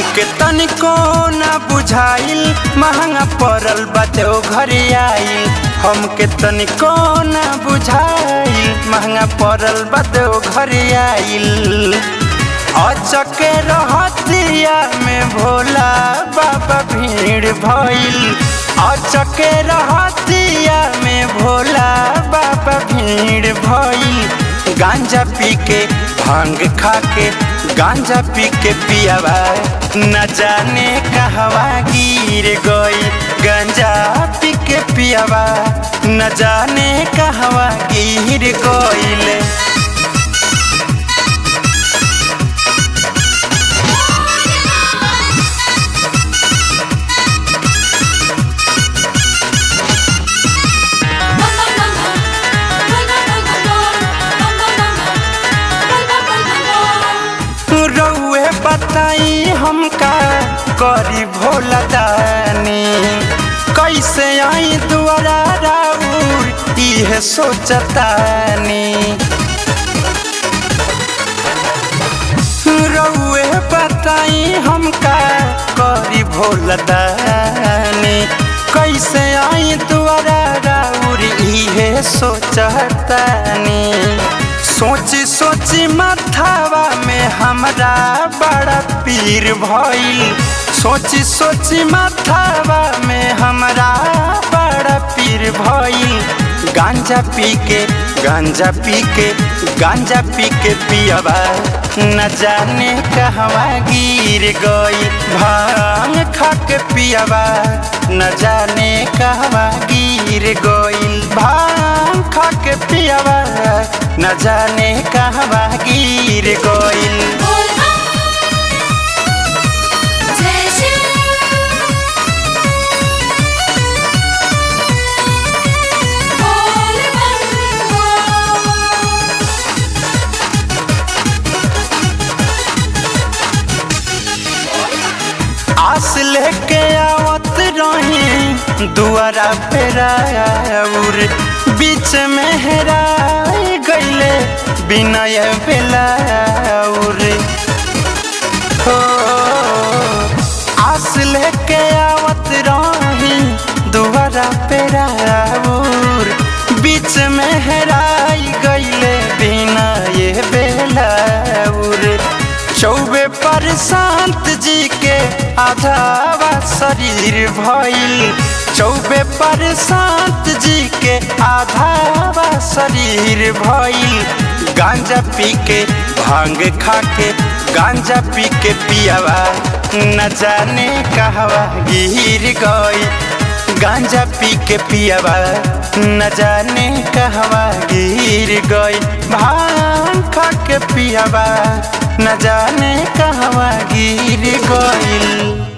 हमके तनिको ना बुझाइल महंगा पड़ल बाटे ओ घरे आइल हमके तनिको ना बुझाइल महंगा पड़ल बाटे ओ घरे आइल अचके रहतिया में भोला बाबा भीड़ भइल अचके रहतिया में भोला बाबा भीड़ भइल गांजा पी के भांग खा के गांजा पी के पियावा न जाने कहवा गिर गई गांजा पी के पियावा न जाने कहवा गिर गईले रउए बताई हमका करी भोला दानी कैसे आई दुआरा राउर इहे सोचतानी रउए बताई हमका करी भोला दानी कैसे आई दुआरा राउर इहे सोचतानी सोची सोची माथावा में हमरा बड़ा पीर भइल सोची सोची माथावा में हमरा बड़ा पीर भइल गांजा पी के गांजा पी के गांजा पी के पियबा न जाने कहवा गिर गई भांग खा के पियबा न जाने कहवा गिर गई भांग खा के पियबा न जाने कहवा गिर गईल आस लेके आवत रही दुआरा पे राउर बीच में हेराई गईले बिनय बेलाउर हो आस लेके आवत रही दुआरा पे राउर बीच में हेराई गईले बिनय बेलाउर चौबे पर शांत जी के आधावा शरीर भइल चौबे पर शांत जी के आधावा शरीर भइल गांजा पी के भांग खा के गांजा पी के पियावा न जाने कहवा गिर गई गांजा पी के पियावा न जाने कहवा गिर गई भांग खा के पियावा न जाने कहवा गिर गईल